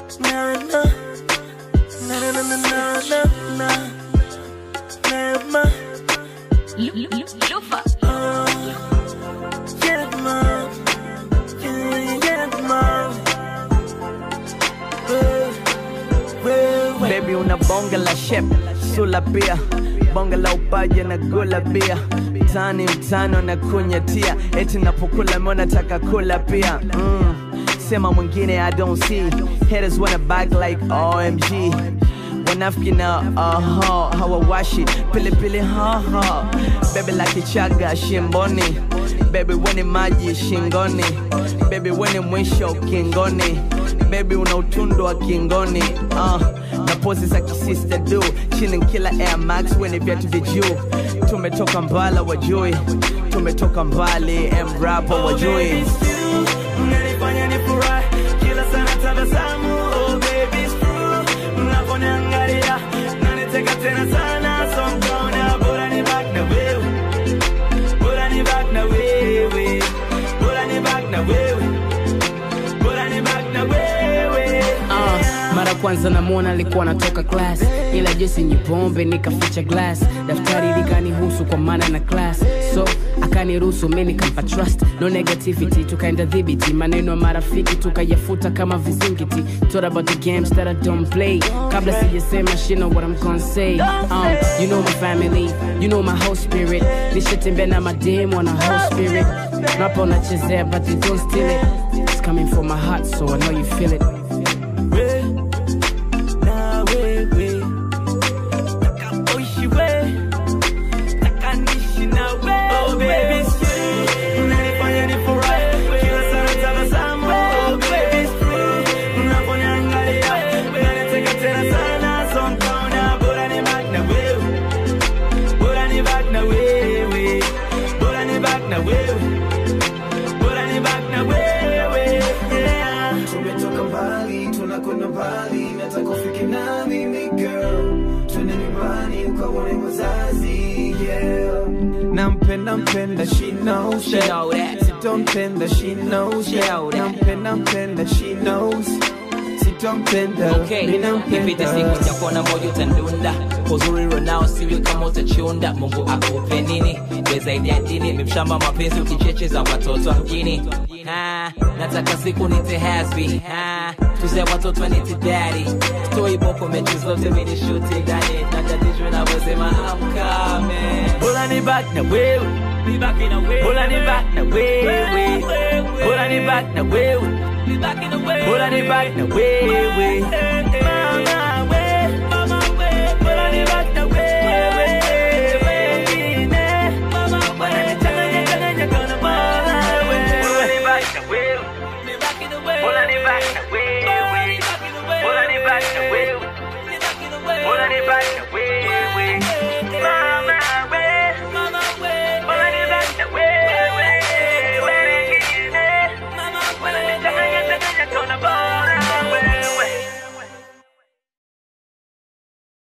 na na na na na na na na na Never, Lufa. uh, yeah, man. Yeah, yeah, man. Wewe, wewe. Baby una bonge la shep sula pia bonge la upaji na gula bia tani mtano na kunyatia eti napokula mona taka kula pia mm. sema mwingine I don't see haters wanna back like OMG wanafiki na aha hawawashi pilipili haha bebe la kichaga shimboni bebe weni maji shingoni bebe weni mwisho kingoni bebi una utundu wa kingoni uh, na pozi za kisista du chini kila air max weni viatu vya juu tumetoka mbala wajui tumetoka mbali mrapa Oh, baby, wajui it's you. Unanifanya nifurahi kila sana tabasamu oh baby it's true unaponiangalia naniteka tena sana so mkaona bora ni back na wewe bora ni back na wewe bora ni back na wewe bora ni back na wewe Uh, mara kwanza namwona alikuwa anatoka class ila jesi nyipombe nikaficha glass daftari likanihusu kwa maana na class so akaniruhusu mi nikampa trust no negativity tukaenda dhibiti maneno ya marafiki tukayafuta kama vizingiti Thought about the games that I don't play kabla sijasema she know what I'm gonna say um, you know my family you know my whole spirit nishatembea na mademu wana whole spirit napa unachezea but they don't steal it it's coming from my heart so I know you feel it we na wewe takapoishi we takanishi na we oh baby it's you unanifanya nifurahi kila sana tabasamu oh baby it's true unaponiangalia unaniteka tena sana so mkaona bora ni back na wewe bora ni back na wewe bora ni back na wewe bora ni back na wewe yeah tumetoka mbali tunakwenda mbali nataka ufike na mimi girl twende nyumbani ukaone wazazi yeah nampenda mpenda she knows She know that. sitompenda she knows She know that. nampenda mpenda she knows sitompenda Okay, mi ipite siku nampenda chakona moja utandunda uzuri ronao siwe kama utachunda mungu akupe nini we zaidi ya dini mimshamba mapenzi ukichecheza watoto wa mjini Ha, nataka siku nite hasbi Ha, tuze watoto nite daddy toi boko mechi zote mini shuti ndani natatishwe na wazema amkame Bora ni back na wewe Bora ni back na wewe Bora ni back na wewe Bora ni back na wewe